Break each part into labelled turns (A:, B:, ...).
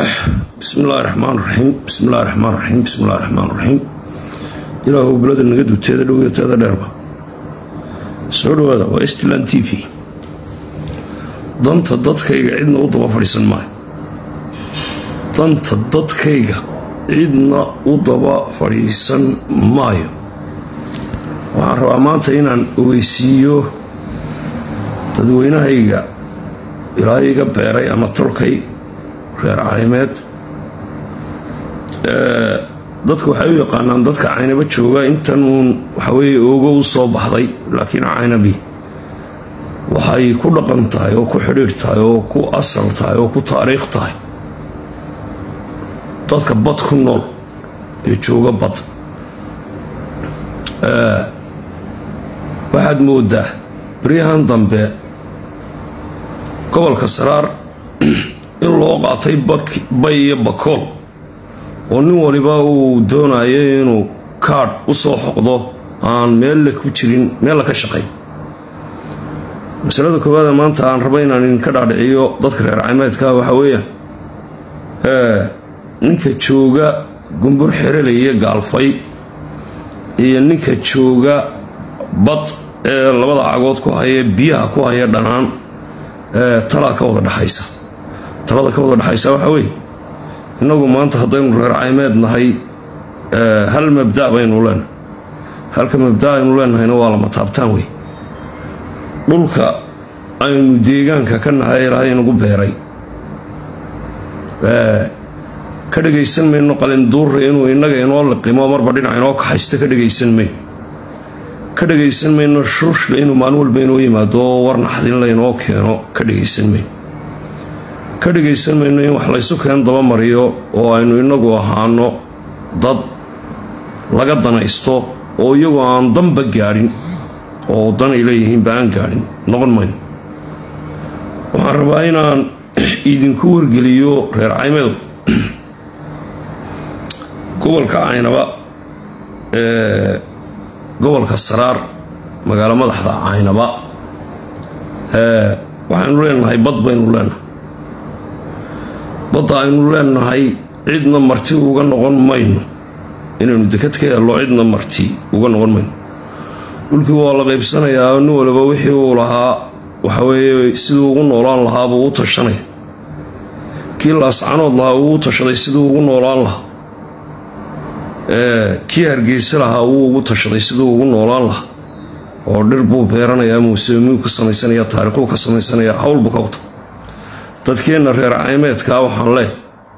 A: bismi illaahi raxmaan raxiim bismi illahi raxmaan raxiim bismi illahi raxmaan raxiim ilaahu belada naga dubteeda dhowyateeda dheerba soo dhawaada waa stland t v danta dadkayga cidna u daba fadhiisan maayo danta dadkayga cidna u daba fadhiisan maayo waxaan rabaa maanta inaan ogeysiiyo dadweynahayga ilaa iga beeray ama tolkay reer caymeed dadku waxay u yaqaanaan dadka caynaba jooga intan uun waxaweye oogo u soo baxday laakiin caynabi waxay ku dhaqan tahay oo ku xidhiidh tahay oo ku asal tahay oo ku taariikh tahay dadka bad ku nool ee jooga bad waxaad moodaa baryahan dambe gobolka saraar in loo qaatay bay iyo bakool oo nin waliba uu doonayo inuu kaadh u soo xoqdo aan meella ku jirin meella ka shaqayn masalada koowaada maanta aan raba inaan idinka dhaadhiciyo dadka reer caymeedka waxaa weeyaan ninka jooga gumbur xerelaya gaalfay iyo ninka jooga bad ee labada cagood ku haya biyaha ku haya dhanaan talaa ka wada dhexaysa talada ka wada dhexaysa waxaa weeye innagu maanta haddaynu reer caymeed nahay hal mabda baynu leenahay halka mabda aynu leenahayna waa lama taabtaan wey dhulka aynu deegaanka ka nahay ilaahay inagu beeray ka dhagaysan mayno qalinduurra inuu innaga inoo liqimo marba dhinac inoo kaxaysto ka dhagaysan mayno ka dhagaysan mayno shuushla inuu maalin walba inoo yimaado oo war naxdinla inoo keeno ka dhagaysan mayno ka dhagaysan mayno in wax laysu keen dabamariyo oo aynu innagu ahaano dad laga danaysto oo iyagoo aan danba gaadhin oo dan ay leeyihiinba aan gaadhin noqon mayno waxaan rabaa inaan idinku wargeliyo reer caymeedu gobolka caynaba ee gobolka saraar magaalo madaxda caynaba waxaynu leenahay bad baynu leenahay badda aynu leenahay cidna marti uga noqon mayno inaynu dekad ka hello cidna marti uga noqon mayno dhulkii waa la qaybsanayaa nin waliba wixii uu lahaa waxaweeye siduu ugu noolaan lahaa buu u tashanaya kii laascanood lahaa wuu u tashaday siduu ugu noolaan lahaa kii hargeysa lahaa wuu ugu tashaday siduu ugu noolaan lahaa oo dhir buu beeranayaa muuseemiyuu ka samaysanaya taariikhuu ka samaysanaya howlbuu ka wata dadkeenna reer caymeedkaa waxaan leeh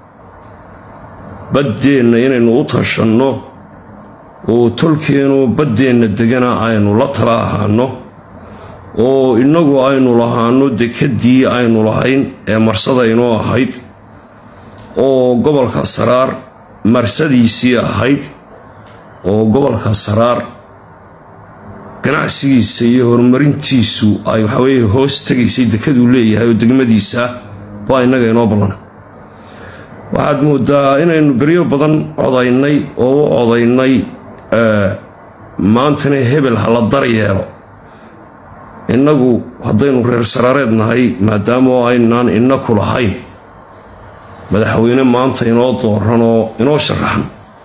A: baddeenna inaynu u tashanno oo tolkeenu baddeenna degana aynu la tala ahaano oo innagu aynu lahaano dekeddii aynu lahayn ee marsada inoo ahayd oo gobolka saraar marsadiisii ahayd oo gobolka saraar ganacsigiisa iyo horumarintiisu ay waxaweye hoos tegaysay dekaduu leeyahay oo degmadiisa waa innaga inoo ballan waxaad moodaa inaynu beryo badan codaynay oo u codaynay maantana hebel ha la dar yeelo innagu haddaynu reer saraareed nahay maadaama aynaan innaku lahayn madaxweyne maanta inoo dooran oo inoo sharaxan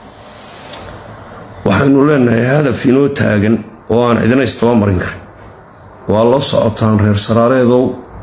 A: waxaynu leenahay hadaf inoo taagan oo aan cidina istaba marin karin waa la socotaan reer saraareedow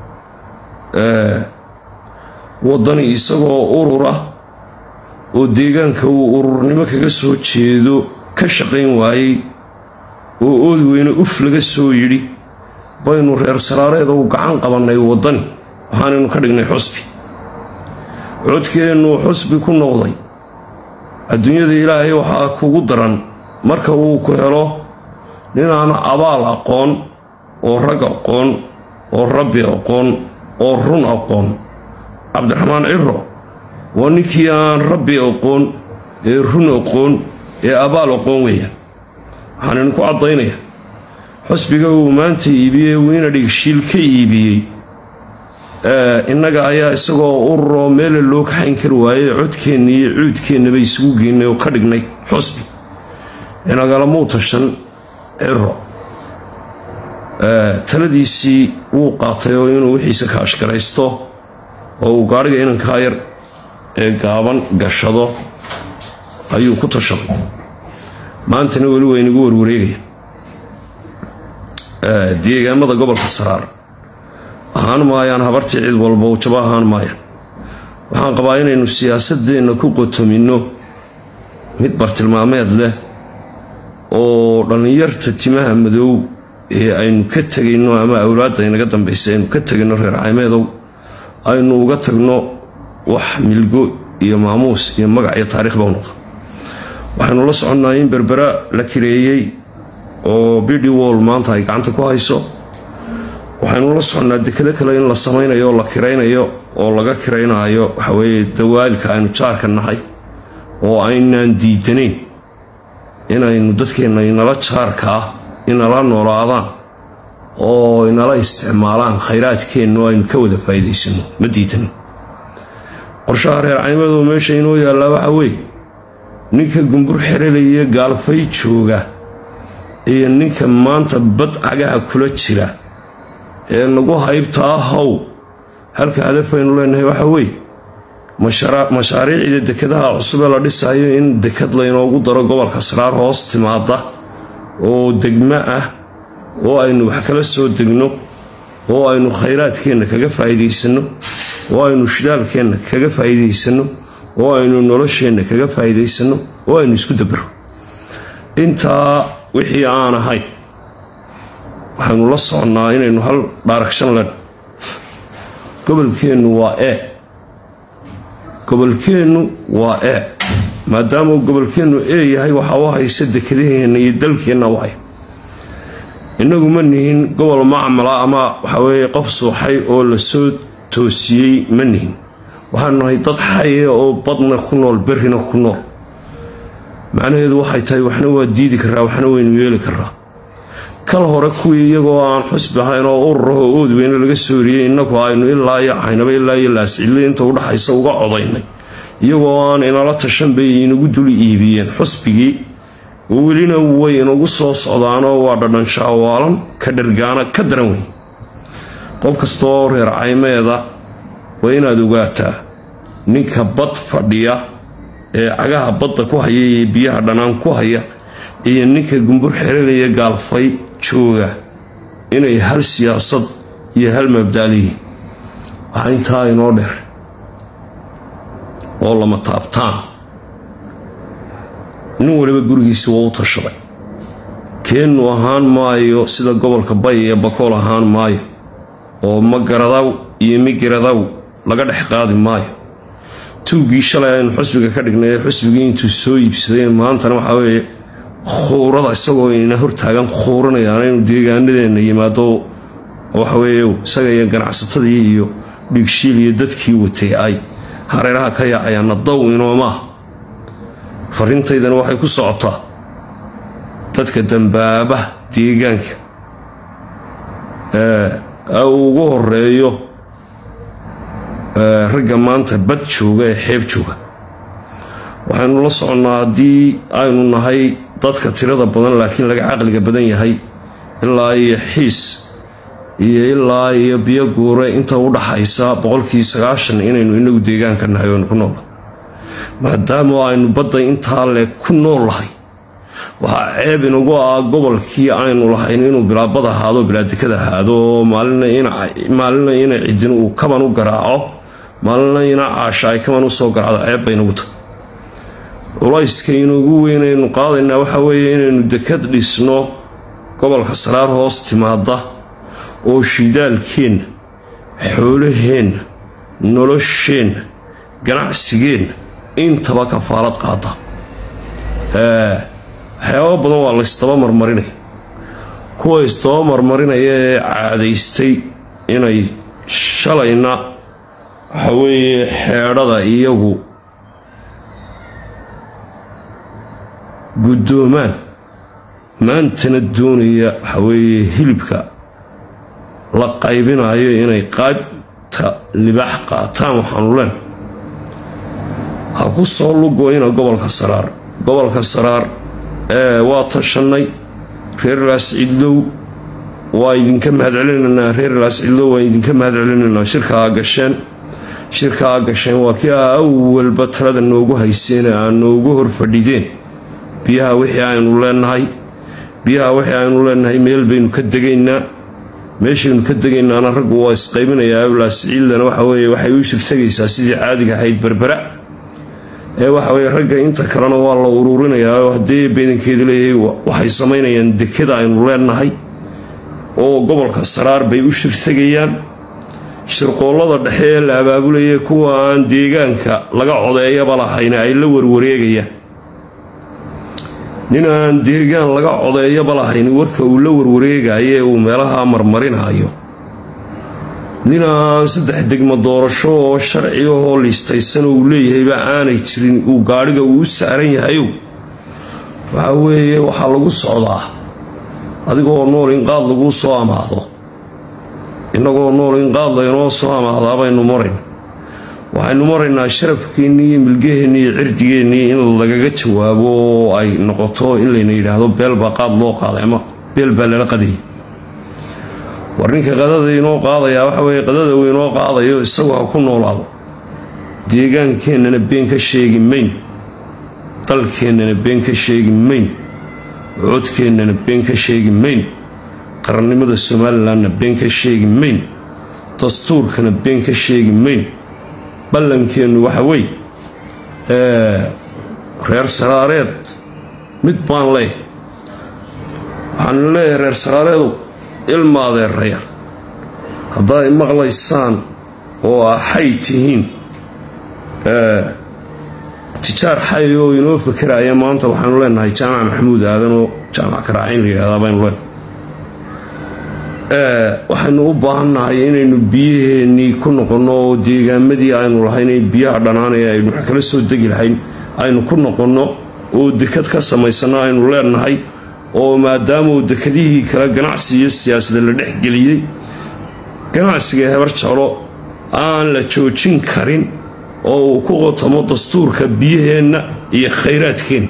A: waddani isagoo urur ah oo deegaanka uu ururnimo kaga soo jeedo ka shaqayn waayey oo oodi weyne uf laga soo yidhi baynu reer saraareedow gacan qabannay waddani waxaanaynu ka dhignay xusbi codkeennuu xusbi ku noqday adduunyada ilaahay waxaa kugu daran marka uu ku helo ninaan abaal aqoon oo rag aqoon oo rabbi aqoon oo run aqoon cabdiraxmaan ciro waa ninkii aan rabbi aqoon ee run aqoon ee abaal aqoon weeyaan waxaan idinku caddaynaya xusbiga uu maanta iibiyey wiina dhigshiil ka iibiyey innaga ayaa isagoo ururoo meela loo kaxayn kari waayey codkeenna iyo cuudkeennaba isugu geynay oo ka dhignay xusbi inagalamuu tashan ciro taladiisii wuu qaatay oo inuu wixiisa kaashgaraysto oo uu gaadhiga inankaa yar ee gaaban gashado ayuu ku tashaday maantana weli waa inagu warwareegaya deegaamada gobolka saraar ahaan maayaan habartii cid walba jaba ahaan maayaan waxaan qabaa inaynu siyaasadeenna ku qotomino mid bartilmaameed leh oo dhallinyarta timaha madow ee aynu ka tegayno ama awlaadda inaga dambaysa aynu ka tegayno reer caymeedow aynu uga tagno wax milgo iyo maamuus iyo magac iyo taariikhba u noqdo waxaynu la soconnaa in berbera la kireeyey oo bidi wall maanta ay gacanta ku hayso waxaynu la soconnaa dekado kale in la samaynayo oo la kiraynayo oo laga kiraynaayo waxaweeye dawaalka aynu jaarka nahay oo aynaan diidanayn inaynu dadkeenna inala jaarka ah inala noolaadaan oo inala isticmaalaan khayraadkeenna oo aynu ka wada faa'iidaysano ma diidanin qorshaha reer caymadoo meesha inoo yaallaa waxa weeye ninka gumbur xerelaya gaalfay jooga iyo ninka maanta bad cagaha kula jira ee nagu haybtaa how halka hadafaynu leenahay waxa weeye mashaariicda dekadaha cusubee la dhisayo in dekad laynoogu daro gobolka saraar hoos timaada oo degmo ah oo aynu wax kala soo degno oo aynu khayraadkeenna kaga faa'iidaysanno oo aynu shidaalkeenna kaga faa'iidaysanno oo aynu nolosheenna kaga faa'iidaysanno oo aynu isku dabaro intaa wixii aan ahayn waxaynu la soconnaa inaynu hal dhaaragshan len gobolkeennu waa e gobolkeennu waa e maadaamuu gobolkeennu e yahay waxa u haysa dekadaheenna iyo dalkeenna u hay innagu ma nihin gobol macmala ama waxaweeye qof suuxay oo la soo toosiyey ma nihin waxaanu nahay dad xaya oo badna ku nool berrina ku nool macnaheedu waxay tahay waxna waa diidi karaa waxna waynu yeeli karaa kal hore kuwii iyagoo aan xusbi ahayn oo ururaho ood weyne laga soo eriyey innagu aynu ilaa iyo caynaba ilaa iyo laascille inta udhaxaysa uga codaynay iyagoo aan inala tashan bay inagu dul iibiyeen xusbigii welina way inagu soo socdaanoo waa dhadhanshawaalan ka dhargaana ka daran weyn qof kastaoo reer caymeeda waa inaad ogaataa ninka bad fadhiya ee cagaha badda ku haya iyo biyaha dhanaan ku haya iyo ninka gumbur xerelaya gaalfay jooga inay hal siyaasad iyo hal mabdaaliyiin waxaa intaa inoo dheer oo lama taabtaan nin waliba gurigiisi waa u tashaday keennu ahaan maayo sida gobolka bay iyo bakool ahaan maayo oo magaradaw iyo migiradaw laga dhex qaadi maayo tuuggii shalay aynu xusbiga ka dhignay ee xusbigii intuu soo iibsaday maantana waxaa weeye khuurada isagoo ina hortaagan khuuranayaan inuu deegaanadeenna yimaado waxaweeye isaga iyo ganacsatadii iyo dhigshiil iyo dadkii watay ay hareeraha ka yaacayaanna daw inoomaah farrintaydana waxay ku socotaa dadka dambaaba deegaanka ee uu ugu horeeyo ragga maanta bad jooga ee xeeb jooga waxaynu la soconnaa haddii aynu nahay dadka tirada badan laakiin laga caqliga badan yahay ilaa iyo xiis iyo ilaa iyo biyo guure inta u dhaxaysa boqolkii sagaashan inaynu inagu deegaanka nahay oonu ku nool maadaama aynu badda intaa le ku nool lahay waxaa ceeb inagu ah gobolkii aynu lahayn inuu bilaabad ahaado bilaadekad ahaado oo maalina ina cidin uu kaban u garaaco maalina ina caasha ay kaban usoo garaacdo ceeb baynagu tahay culayska inugu weynaynu qaadaynaa waxaa weeye inaynu dekad dhisno gobolka saraar hoos timaada oo shidaalkeenna xoolaheenna nolosheenna ganacsigeenna intaba kafaalad qaada waxyaaba badan waa laysdaba marmarinaya kuwa isdaba marmarinaya ee caadaystay inay shalayna waxa weeye xeedhada iyagu guddoomaan maantana doonaya waxa weeye hilibka la qaybinayo inay qaybta libaax qaataan waxaanu leen ha ku soo lugoyna gobolka saraar gobolka saraar ee waa tashannay reer laascidlow waa idinka mahadcelinaynaa reer laascidlow waa idinka mahadcelinaynaa shirkaa gasheen shirkaa gasheen waa kii aa awalba talada noogu hayseen aa noogu hor fadhideen biyaha wixii aynu leenahay biyaha wixii aynu leenahay meel baynu ka degaynaa meeshaynu ka degaynaana raggu waa isqaybinayaa awlaasiciildana waxa weeye waxay u shirtagaysaa sidii caadiga ahayd berbera ee waxa weye ragga inta kalena waa la uruurinayaa oo haddii beedankeedu leeyahay waxay samaynayaan dekada aynu leenahay oo gobolka saraar bay u shirtagayaan shirqoollada dhexe ee la abaabulayay kuwa aan deegaanka laga codeeyaba lahayna ay la warwareegayaan nin aan deegaan laga codeeyaba lahayn warka uu la warwareegayo ee uu meelaha marmarinayo nin aan saddex degmo doorasho oo sharci ahoo liistaysan uu leeyahayba aanay jirin uu gaadhiga uu u saaran yahayow waxa weeye waxaa lagu socdaa adigoo nool in qaad laguu soo amaado innagoo nool in qaad laynoo soo amaadaa baynu marayn waxaynu maraynaa sharafkeennii iyo milgaheennii iyo cirdigeennii in lagaga jawaabo oo ay noqoto in layna yidhaahdo beel baa qaad loo qaaday ama beel baa lala qadayay war ninka qadada inoo qaadayaa waxa weeye qadada uu inoo qaadayo isagu ha ku noolaado deegaankeennana been ka sheegi mayn dalkeennana been ka sheegi mayn codkeennana been ka sheegi mayn qarannimada somalilanna been ka sheegi mayn dastuurkana been ka sheegi mayn ballankeennu waxa weeye reer saraareed mid baan leeyahay waxaanu leeyahay reer saraareedu ilma adeeraya haddaad maqlaysaan oo axay tihiin tijaar xay oo inoo fakeraya maanta waxaanu leenahay jaamac maxamuud aadan oo jaamac karaacayn la yidhahdaa baynu leenahay waxaynu u baahannahay inaynu biyaheennii ku noqonno oo deegaamadii aynu lahaynay biyaha dhanaanaya aynu wax kala soo degi lahayn aynu ku noqonno oo dekad ka samaysanno aynu leenahay oo maadaamauu dekadihii kale ganacsi iyo siyaasada la dhexgeliyey ganacsiga hebar jeclo aan la joojin karin oo uu ku qotomo dastuurka biyaheenna iyo khayraadkeenna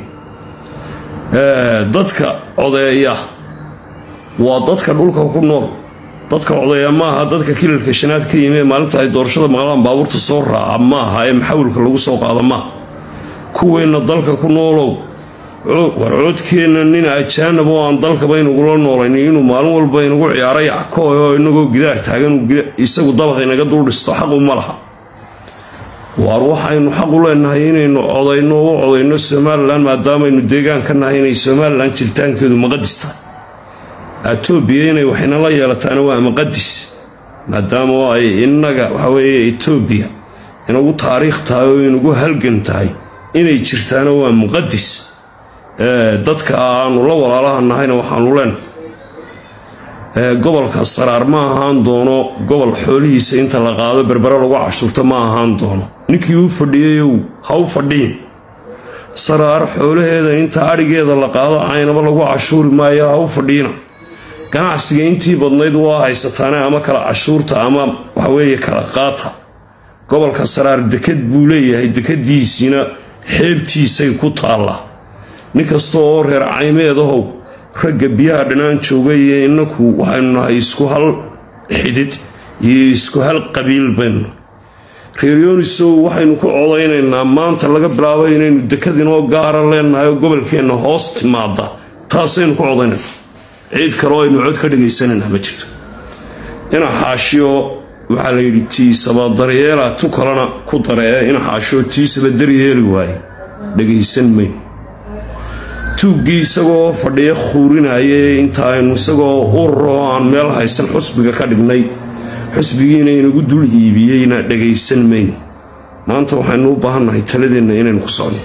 A: dadka codeeya waa dadka dhulka ku nool dadka codeeya maaha dadka kilalka shanaad ka yimi ee maalinta ay doorashada maqlaan baabuurta soo raaca maaha ee maxawilka lagu soo qaada maaha kuweenna dalka ku noolow war coodkeenna nin ajaanab oo aan dalkaba inagula noolayn inuu maalin walba inagu ciyaaro yackoy oo inagoo gidaar taagan isagu dabaq inaga dul dhisto xaqu ma laha waar waxaynu xaq u leenahay inaynu codayno u codayno somalilan maadaamaynu deegaan ka nahay inay somalilan jiritaankeedu maqadis tahay etoobiya inay waxinala yeelataana waa maqadis maadaama ay innaga waxaweeye etoobiya inagu taariikh tahay oo inagu halgan tahay inay jirtaana waa muqadis dadka aanu la walaalaha nahayna waxaanu leenahay gobolka saraar ma ahaan doono gobol xoolihiisa inta la qaado berbere lagu cashuurto ma ahaan doono ninkii u fadhiyayow ha u fadhiin saraar xoolaheeda inta adhigeeda la qaado aynaba lagu cashuuri maayo ha u fadhiina ganacsiga intii badnayd waa haysataane ama kala cashuurta ama waxaweeye kala qaata gobolka saraar dekad buu leeyahay dekadiisiina xeebtiisay ku taallaa nin kasta oo reer caymeedahow ragga biyaha dhanaan jooga iyo innaku waxaynu nahay isku hal xidid iyo isku hal qabiil baynu reer yoonisow waxaynu ku codaynaynaa maanta laga bilaabo inaynu dekad inoo gaara leenahay oo gobolkeenna hoos timaada taasaynu ku codaynayna ciid kaleo aynu cod ka dhagaysanayna ma jirto ina xaashiyo waxaa la yidhi tiisaba daryeela tu kalena ku daree ina xaashiyo tiisaba daryeeli waaye dhagaysan mayn tuuggii isagoo fadhiya khuurinaaye inta aynu isagoo ururo aan meel haysan xusbiga ka dhignay xusbigiina inagu dul iibiyeyna dhagaysan mayn maanta waxaynu u baahannahay taladeenna inaynu ku socno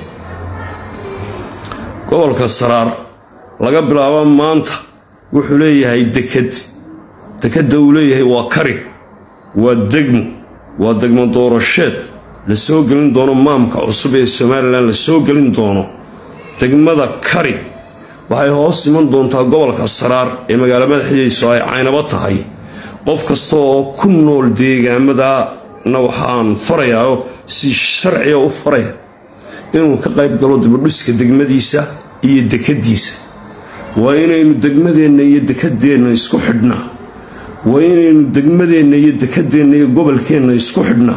A: gobolka saraar laga bilaabo maanta wuxuu leeyahay dekad dekadda uu leeyahay waa kari waa degmo waa degmo doorasheed la soo gelin doono maamka cusub ee somalilan la soo gelin doono degmada kari waxay hoos iman doontaa gobolka saraar ee magaalo madaxiisu ay caynabo tahay qof kasta oo ku nool deegaamadana waxaan farayaa si sharciga u faraya inuu ka qayb galo dibadhiska degmadiisa iyo dekadiisa waa inaynu degmadeenna iyo dekadeenna isku xidhnaa waa inaynu degmadeenna iyo dekadeenna iyo gobolkeenna isku xidhnaa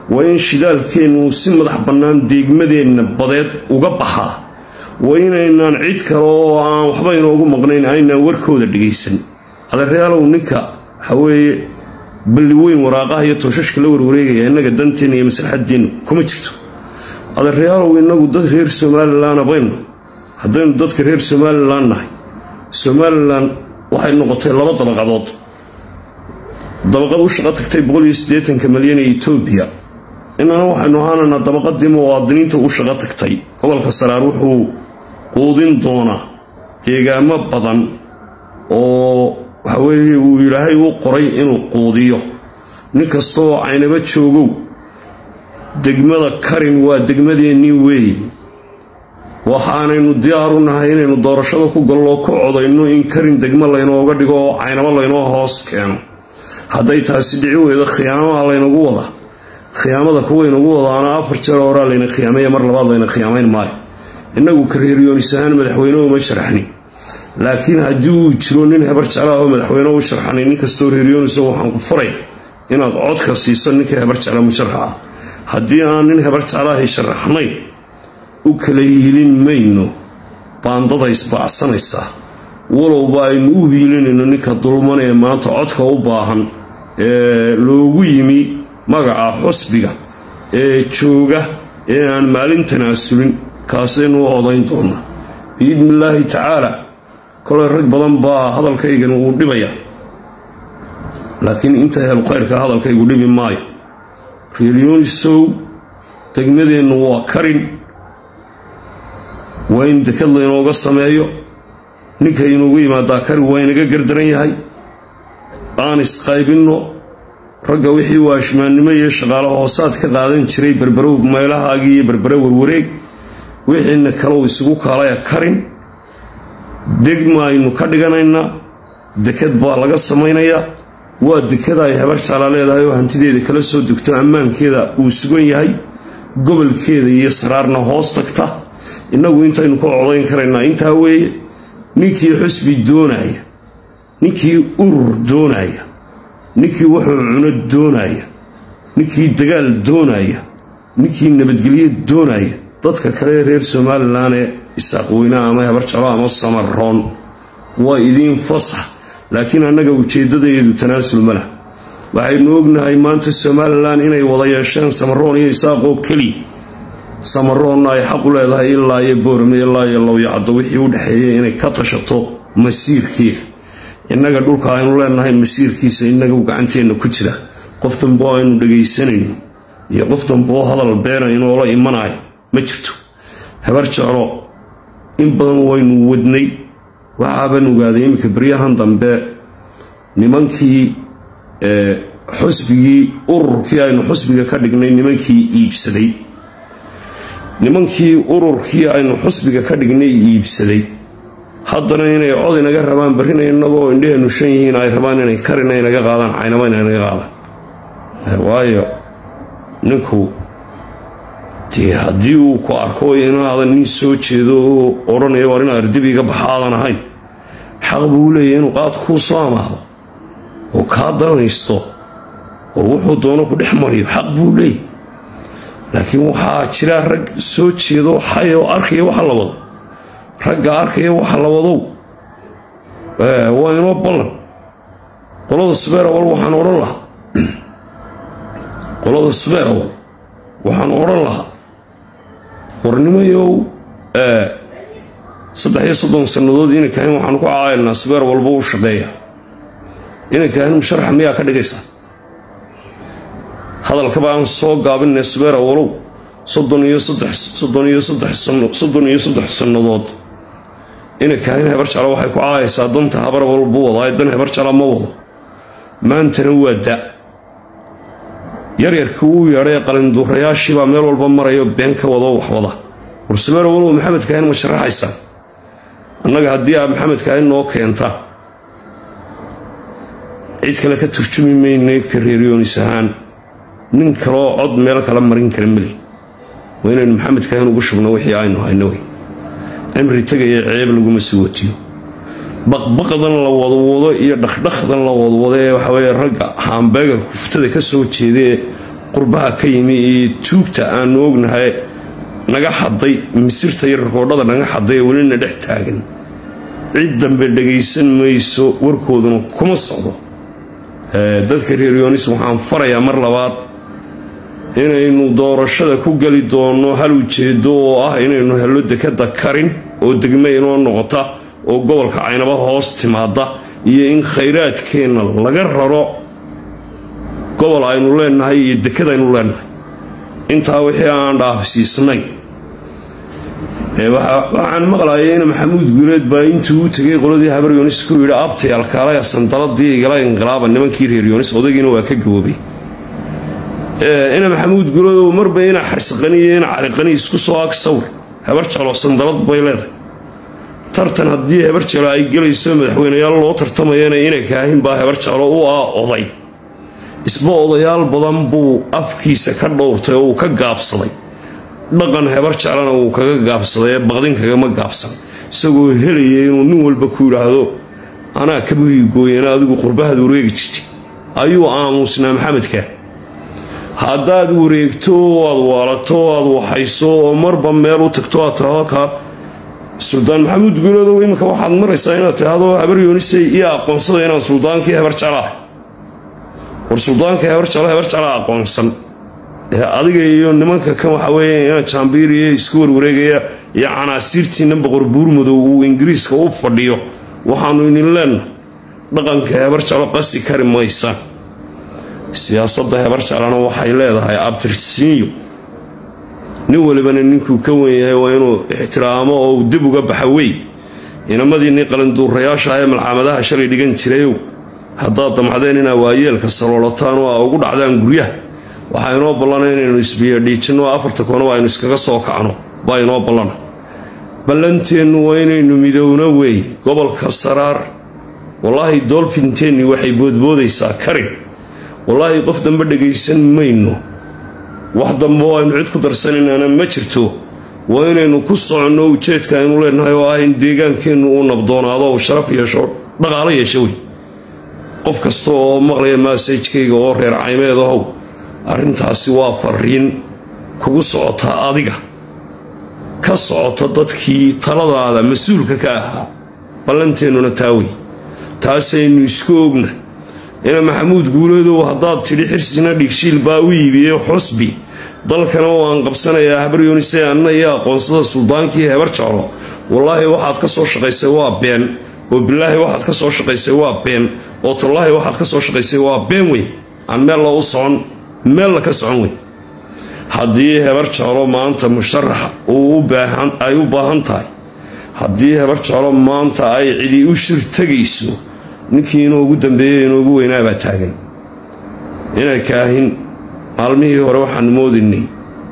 A: waa in shidaalkeennu si madax bannaan deegmadeenna badeed uga baxaa waa inaynaan cid kale oo aan waxba inoogu maqnayn aynaan warkooda dhegaysan adeeryaalow ninka waxaweeye balli weyn waraaqaha iyo tooshashka la warwareegaya innaga danteenna iyo maslaxadeennu kuma jirto adeeryaalow innagu dad reer somalilan baynu haddaynu dadka reer somalilan nahay somalilan waxay noqotay laba dabaqadood dabaqad u shaqo tagtay boqoliyosiddeetanka malyan ee etoobiya inana waxaynu ahaanaynaa dabaqadii muwaadiniinta u shaqo tagtay gobolka saraar wuxuu quudin doonaa deegaamo badan oo waxaweeye uu ilaahay u qoray inuu quudiyo nin kastaoo caynaba joogow degmada karin waa degmadeennii weeye waxaanaynu diyaar u nahay inaynu doorashada ku galloo ku codayno in karin degmo laynooga dhigo oo caynabo laynoo hoos keeno hadday taasi dhici weydo khiyaamaha laynagu wada khiyaamada kuwaynagu wadaana afar jeer horaa layna khiyaamaya mar labaad layna khiyaamayn maayo innagu kareeriyoonis ahaan madaxweyne uma sharxnin laakiin haddii uu jiro nin hebar jeclaah oo madaxweyne u sharxanay nin kastoo reeriyoonis waxaan ku faray inaad codka siiso ninka hebar jecla musharaxa ah haddii aan nin hebar jeclaahay sharaxnayn u kala hiilin mayno baandada isbaacsanaysaa walowba aynu u hiilinayno ninka dulman ee maanta codka u baahan ee loogu yimi magaca xusbiga ee jooga ee aan maalin tanaasulin kaasaynu u odayn doonaa biidni illaahi tacaala koley rag badan baa hadalkaygan uu dhibaya laakiin inta helu khayrka hadalkaygu dhibi maayo reeryoonisow degmadeennu waa karin waa in dekad laynooga sameeyo ninka inuugu yimaadaa karin waa inaga gardaran yahay aan isqaybinno ragga wixii waashmaannimo iyo shaqaalo hoosaad ka qaadan jiray berberow meelahaagii iyo berbere warwareeg wixiina kalow isugu kaalaya karin degma aynu ka dhiganaynaa dekad baa laga samaynayaa waa dekada ay hebar jeclaa leedahay oo hantideeda kala soo degto ammaankeeda uu sugan yahay gobolkeeda iyo saraarna hoos tagta innagu intaynu ka codayn karaynaa intaa weeye ninkii xusbi doonaya ninkii urur doonaya ninkii wuxuu cuno doonaya ninkii dagaal doonaya ninkii nabadgelyo doonaya dadka kale reer somalilan ee isaaqweynaha ama hebarjalo ama samaroon waa idiin fasax laakiin annaga ujeeddadeedu tanaasul ma lah waxaynu ognahay maanta somalilan inay wada yeesheen samaroon iyo isaaqoo keliya samaroonna ay xaq u leedahay ilaa iyo boorame ilaa iyo lowyacaddo wixii u dhexeeyay inay ka tashato masiirkeeda innaga dhulka aynu leenahay masiirkiisa inagu gacanteenna ku jira qof dambe oo aynu dhagaysanayno iyo qof dambe oo hadal beena inoola imanayo ma jirto habar jeclo in badan waynu wadnay waxaaban ogaaday iminka baryahan dambe nimankii xusbigii ururkii aynu xusbiga ka dhignay nimankii iibsaday nimankii ururkii aynu xusbiga ka dhignay iibsaday haddana inay cod inaga rabaan barrina innagoo indheheennu shan yihiin ay rabaan inay karina inaga qaadaan caynaba ina inaga qaadaan waayo ninku dee haddii uu ku arko inaadan nin soo jeedo oo odhanaya war ina ardibiga baxa aadan ahayn xaq buu leeyahy inuu qaad kuu soo amaahdo oo kaa danaysto oo wuxuu doono ku dhex mariyo xaq buu leeyahy laakiin waxaa jira rag soo jeedo xay oo arkaya waxa la wado ragga arkaya waxa la wadow waa inoo ballan qolada subeerawal waxaan odhan lahaa qolada subeerawal waxaan odhan lahaa warnimayow saddex iyo soddon sannadood inankahin waxaanu ku caailnaa subeer walba u shaqeeya inankahin musharaxa miyaa ka dhigaysaa hadalkaba aan soo gaabinay subeera walow soddon iyo saddex soddon iyo saddex soddon iyo saddex sannadood inankahin hebar jecla waxay ku caayaysaa danta habar walbu wadaa dan hebar jecla ma wado maantana waa da yaryarkii uu yeedhay qalinduurayaashiibaa meel walba marayo been ka wado wax wada war subeera walow maxamed kaahin ma sharaxaysaa annaga haddii aad maxamed kaahin noo keenta cid kale ka turjumi maynay kareeriyoonis ahaan nin kaloo cod meel kala marin kara meli waa inaynu maxamed kaahin ugu shubno wixii aynu hayno wey cimri tegaya ceeb laguma sii watiyo baqbaqdan la wadwado iyo dhakdhakdan la wadwado ee waxaweye ragga haambeegarka kuftada ka soo jeedaee qurbaha ka yimi iyo tuugta aanu ognahay naga xaday misirta iyo rikoodhada naga xaday ee welina dhex taagan cid dambe dhagaysan mayso warkooduna kuma socdo dadka reer yoonis waxaan farayaa mar labaad inaynu doorashada ku geli doonno hal ujeedo oo ah inaynu hello dekada karin oo degme inoo noqota oo gobolka caynaba hoos timaada iyo in khayraadkeenna laga raro gobol aynu leenahay iyo dekad aynu leenahay intaa wixii aan dhaafsiisnayn waxaan maqlayay in maxamuud guuleed baa intuu u tegay qoladii habar yoonis ku yidhi abtayaal kaalaya sandaladii igala inqilaaba nimankii reer yoonis odaygiina waa ka gaboobay ina maxamuud guuleed marba ina xarsiqaniyo ina cariqani isku soo ag sawir habar jalo sandalad bay leedahay tartan haddii habar jalo ay gelayso madaxweyneyaal loo tartamayana ina kaahin baa habar jalo u ah oday isba odayaal badan buu afkiisa ka dhowrtay oo uu ka gaabsaday dhaqan hebar jeclana wuu kaga gaabsaday ee baqdin kagama gaabsan isagoo helaya inuu nin walba ku yidhaahdo anaa kabuhii gooyana adigu qurbahaad wareegi jirtay ayuu aamuusnaa maxamedkaa haddaad wareegto oo aad waalato o aad waxayso oo marba meel u tagto aad tidhaahdo kaa suldaan maxamuud guuleedow iminka waxaad maraysaa inaad tidhaahdo habar yoonisay iyo aqoonsada inaan suldaankii hebar jeclaah war suldaanka hebar jeclo hebar jeclaa aqoonsan adiga iyo nimanka kan waxa weeye ina jaambiiriya isku warwareegaya iyo canaasiirtiina boqor buurmadow uu ingiriiska u fadhiyo waxaanu idin leenahay dhaqanka hebar jeclo qasi kari maysaan siyaasadda hebar jeclana waxay leedahay abtirsiinyo nin walibana ninkuu ka wen yahay waa inuu ixtiraamo oo uu dib uga baxa wey inamadiinii qalinduurayaasha ee malxamadaha shalay dhigan jirayow haddaad damcdeen inaa waayeelka saloolataan oo aa ugu dhacdaan guryaha waxaa inoo ballana inaynu isbiyadhiijinno afarta koonaba aynu iskaga soo kacno baa inoo ballana ballanteennu waa inaynu midowno weeye gobolka saraar wallaahi doolfinteenni waxay boodboodaysaa karin wallaahi qof dambe dhagaysan mayno wax dambe oo aynu cid ku darsanaynaana ma jirto waa inaynu ku soconno ujeedka aynu leenahay oo ah in deegaankeennu uu nabdoonaado uu sharaf yeesho dhaqaalo yeesho wey qof kasta oo maqlaya maasajkayga oo reer caymeed ahow arrintaasi waa fariin kugu socotaa adiga ka socota dadkii taladaada mas-uulka ka ahaa ballanteennuna taa wey taasaynu isku ogna ina maxamuud guuleedow haddaad tidhi xirsina dhigshiil baa u iibiyey xusbi dalkana oo aan qabsanayaa habar yoonise anna iyo aqoonsada suldaankii hebar jeclo wallaahi waxaad ka soo shaqaysay waa been oo bilaahi waxaad ka soo shaqaysay waa been oo tallaahi waxaad ka soo shaqaysay waa been wey aan meella u socon meella ka socon wey haddii hebar jeclo maanta musharaxa ay u baahan tahay haddii hebar jeclo maanta ay cidi u shir tegayso ninkii inoogu dambeeyey inoogu weynaabaa taagan inay kaahin maalmihii hore waxaanu moodaynay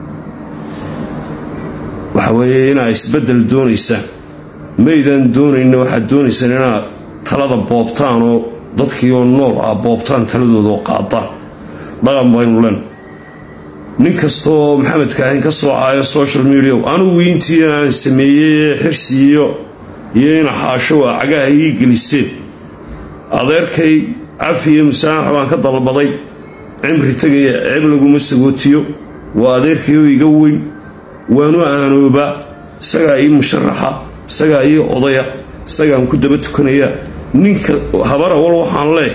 A: waxa weeye inaa isbeddel doonaysaan maydaan doonayna waxaad doonaysaan inaad talada boobtaan oo dadkii oo nool ah boobtaan taladooda oo qaadaan dhaqan baynu len nin kasta oo maxamed kaahin ka soo caayo social media anugu intii aan sameeyey ee xirsiiyo iyo ina xaasho waa cagaha ii geliseen adeerkay cafi iyo musaamax baan ka dalbaday cimri tegaya ceeb laguma sagootiyo waa adeerkayoo iga weyn waanu aanoobaa isagaa ii musharaxa isagaa ii odaya isagaan ku daba tukanayaa ninka habar awal waxaan leeh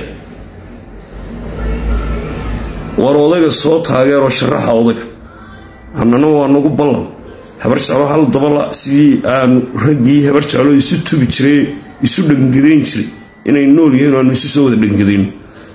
A: war odayga soo taageeroo sharaxa odayga annana waa nagu ballan habar jeclo hal dabala sidii aanu raggii habar jeclo isu tubi jiray isu dhangadayn jiray inay nool yihiin aanu isu soo wada dhangadayno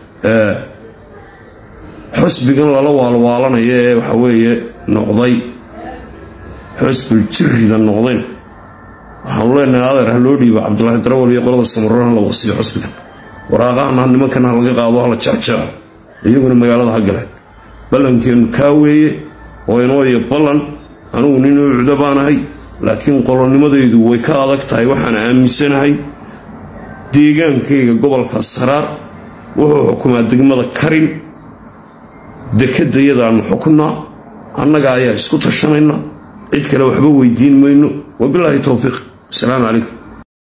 A: xusbigan lala waalwaalanaya ee waxa weeye noqday xusbul jirrida noqdayna waxaanu leenahay adeer ha loo dhiibo cabdulaahi darawal iyo qolada samaroon ha la wasiyo xusbigan waraaqahana nimankan ha laga qaado hala jecjeco iyaguna magaalada ha galeen ballankeennu kaa weeye oo inoo iyo ballan anugu nin ucdo baanahay laakiin qolonimadaydu way ka adag tahay waxaan aaminsanahay deegaankayga gobolka saraar wuxuu xukumaa degmada karin dekedayadaannu xukunnaa annaga ayaa isku tashanayna cid kale waxba weydiin mayno wabilaahi towfiiq asalaamu calaykum